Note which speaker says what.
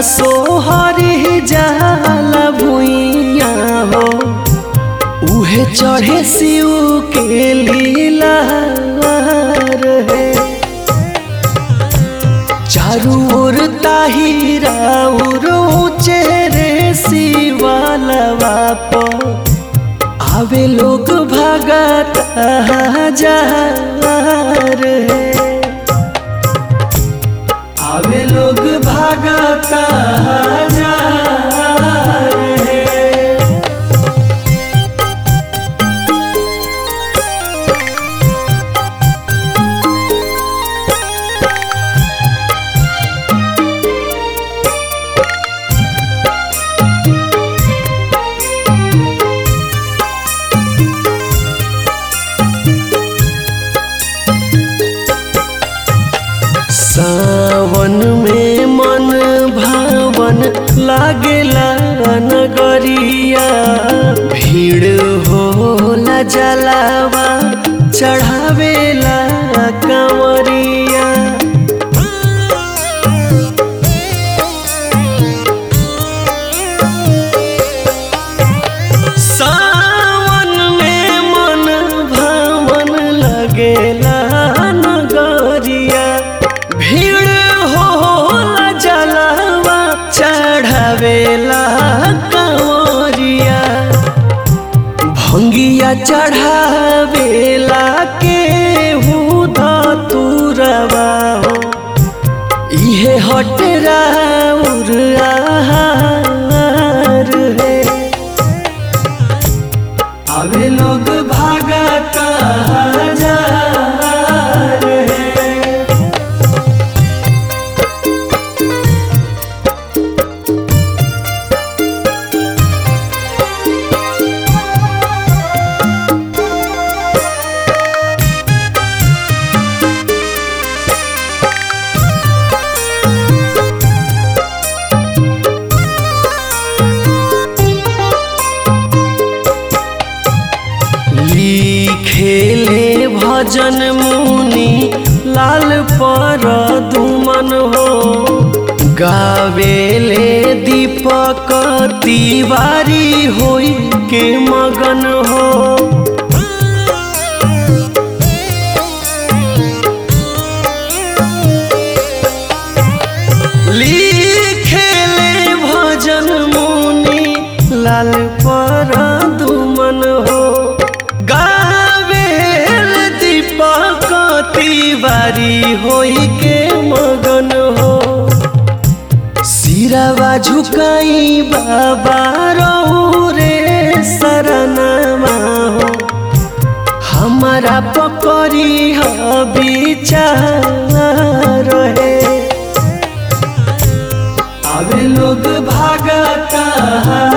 Speaker 1: सोहरी जाला भुइया हो उहे चढ़े शिव के लीला है चारू ओर ताहिरा उर चेहरे शिवालवा पर आवे लोग भगत हजार है आवे लोग भगत हजार है सावन में मन भावन लागेला नगरिया भीड़ होला जलावा चढ़ावेला कंवरिया सावन में मन भावन लगेला नगरिया भीड़ होला जलावा चढ़ावेला कंवरिया भंगिया चढ़ावेला के तुरवा हो इहे हट राउर आहार है अबे लोग भागत हजार है लिखेले भजन मुनि लाल पर दुमन हो गावेले दीपक तिवारी होई के मगन हो लिखेले भजन मुनि लाल पर दुमन हो गावेल दीपक तिवारी होई के मगन हो सिरावा झुकाई बाबा रहू रे शरणमा हो हमारा पकड़ी ह विचार है अबे लोग भागता